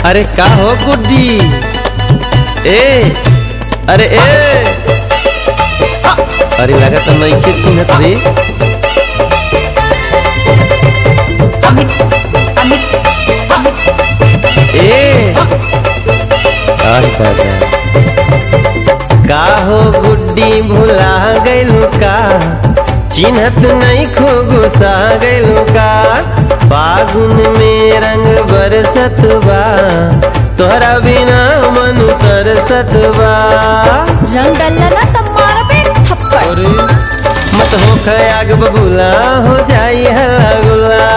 अरे का हो गुड्डी ए अरे ए अरे लगा तो नइखे चिन्हत रे ए अरे दादा का हो गुड्डी भुला गइलू का चिन्हत नहीं खो गुस्सा गइलू का फागुन में रंग बरसत बा तोहरा बिना मन तरसत बा रंग डल्ला ना तब मारबे थप्पड़ अरे मत हो खयाग बबूला हो जाई हल्ला गुल्ला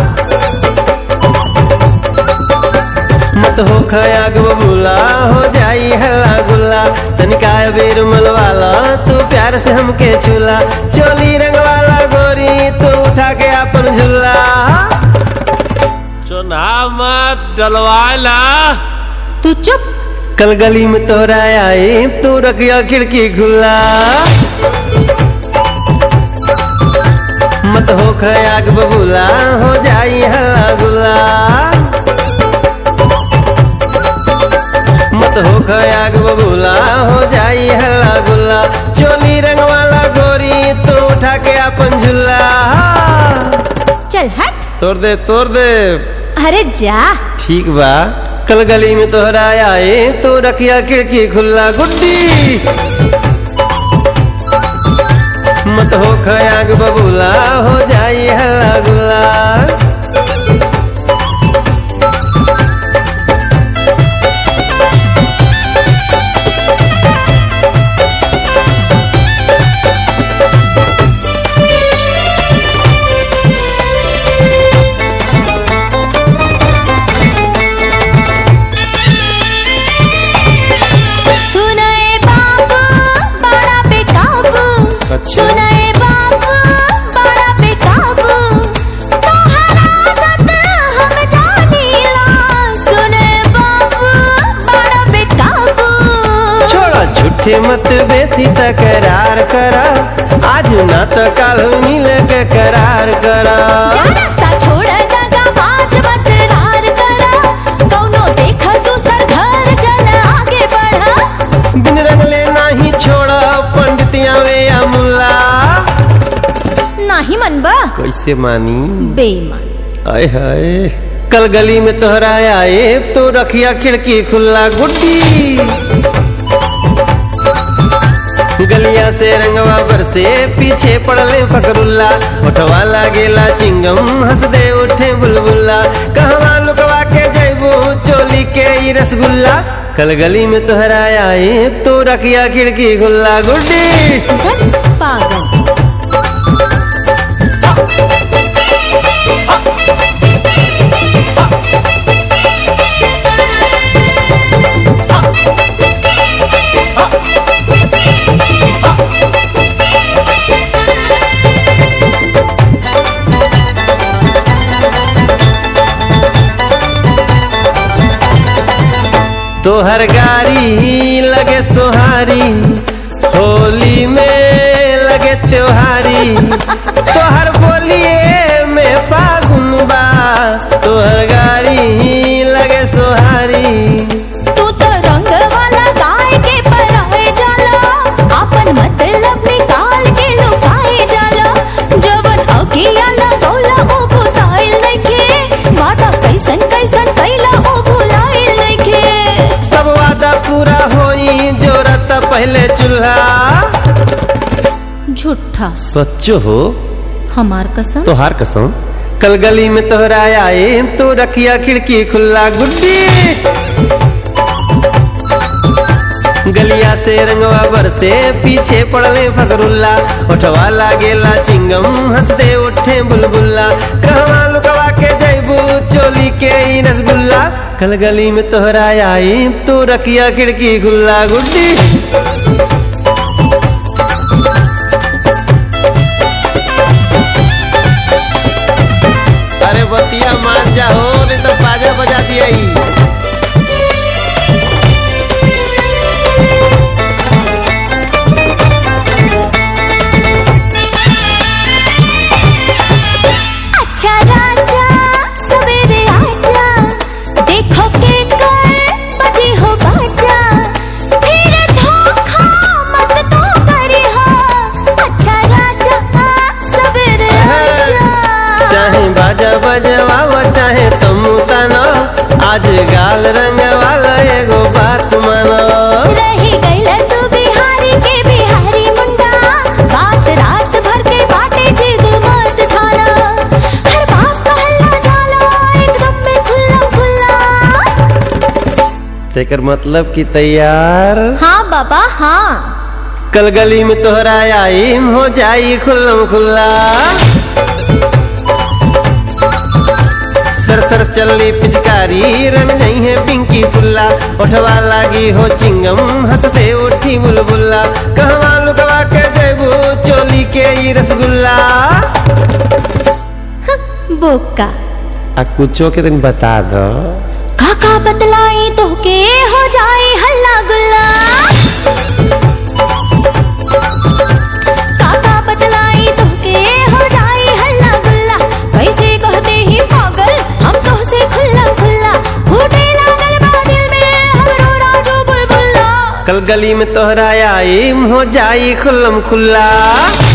मत हो खयाग बबूला हो जाई हल्ला गुल्ला तनिका बेर मलवाला तू प्यार से हमके चूला चोली रंग वाला गोरी तू उठा के अपन झूला चुनाव मत डलवाला तू चुप कल गली में तोहरा आए तू रखिया खिड़की खुला मत हो खयाग बबूला हो जाई हल्ला गुल्ला मत हो खयाग बबूला हो जाई हल्ला गुल्ला चोली रंग वाला गोरी तो उठा के अपन झूला चल हट तोड़ दे तोड़ दे अरे जा ठीक बा कल गली में तोहरा आए तो रखिया खिड़की खुला गुड्डी मत हो खयाग बबूला हो जाई हल्ला गुल्ला सुनाए बाबू बड़ा बेकाबू अच्छा। सुनाए बाबू बड़ा बेकाबू तोहरा आदत हम जानीला सुने बाबू बड़ा बेकाबू छोड़ा झूठे मत बेसी तकरार करा आज ना तो कल मिल के करार करा रास्ता छोड़ दगा बाज मत रार करा कौनो देखा दूसर घर चल आगे बढ़ा बिन रंगले नाही छोड़ा पंडितिया वे या मुल्ला नाही मनबा कैसे मानी बेईमान आय हाय कल गली में तोहरा आए तो रखिया खिड़की खुला गुड्डी गलिया से रंगवा बरसे पीछे पड़ले फकरुल्ला उठवा लागेला चिंगम हंस दे उठे बुलबुल्ला कहवा लुकवा के जैबू चोली के ई रसगुल्ला कल गली में तोहरा आए तो रखिया खिड़की खुला गुड्डी धन पागल तोहर गाड़ी लगे सोहारी होली में लगे त्योहारी तोहर बोलिए में फागुन बा तोहर गाड़ी लगे सोहारी तू तो रंग वाला गाय के पराए जाला अपन मतलब निकाल के लुकाए जाला जवन अगिया लगौला ओ भुलाइल नइखे वादा कैसन कैसन कैला ओ भुलाइल नइखे सब वादा पूरा होई जोरत पहले चूल्हा झूठा सच्चो हो हमार कसम तोहार कसम कल गली में तोहरा आए तो रखिया खिड़की खुला गुड्डी गलिया से रंगवा बरसे पीछे पड़ले फगरुल्ला उठवा लागेला चिंगम हंसते उठे बुलबुल्ला कहवा लुकवा के जैबू चोली के ई रसगुल्ला कल गली में तोहरा आई तो रखिया खिड़की खुला गुड्डी अरे बतिया मान जा हो नहीं तो बाजा बजा दिया अच्छा राजा सवेरे आजा देखो के तेकर मतलब कि तैयार हाँ बाबा हाँ कल गली में तोहरा आईम हो जाई खुल्लम खुल्ला सर सर चलनी पिचकारी रन गई है पिंकी फुल्ला उठवा लागी हो चिंगम हंसते उठी बुलबुल्ला कहवा लुकवा के देबू चोली के ई रसगुल्ला बोका आ कुछो के दिन बता दो काका बतलाई तो के हो जाए हल्ला गुल्ला काका बतलाई तो के हो जाए हल्ला गुल्ला कैसे कहते ही पागल हम तो से खुल्ला खुल्ला फूटे लागल बा दिल में हमरो राजू बुलबुल्ला कल गली में तोहरा आईम हो जाई खुल्लम खुल्ला